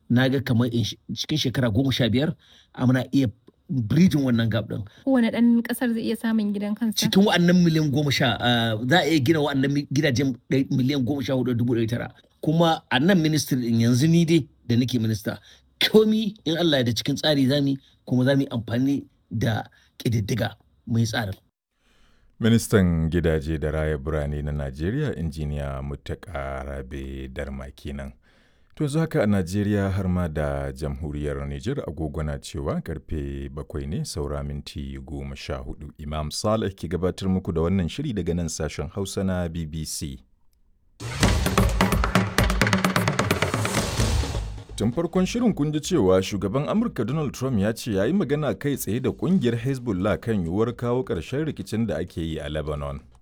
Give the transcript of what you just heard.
na ga kamar cikin shekara goma sha biyar muna iya bridging wannan gap din. Kowane ɗan ƙasar zai iya samun gidan kansa. Cikin wa'annan miliyan goma sha za a iya gina wa'annan gidajen miliyan goma sha hudu dubu ɗari tara. Kuma a nan ministry din yanzu ni dai da nake minista komi in Allah ya da cikin tsari zami kuma za mu yi amfani da ƙididdiga mai tsarin. Ministan gidaje da raya birane na Najeriya injiniya Muttaka Rabe Darma kenan. To yanzu haka a Najeriya har ma da jamhuriyar Nijar agogo na cewa karfe bakwai ne saura minti goma sha hudu. Imam Saleh ke gabatar muku da wannan shiri daga nan sashen Hausa na BBC. Tun farkon shirin kun ji cewa shugaban Amurka Donald Trump ya ce ya yi magana kai tsaye da kungiyar Hezbollah kan yiwuwar kawo ƙarshen rikicin da ake yi a Lebanon.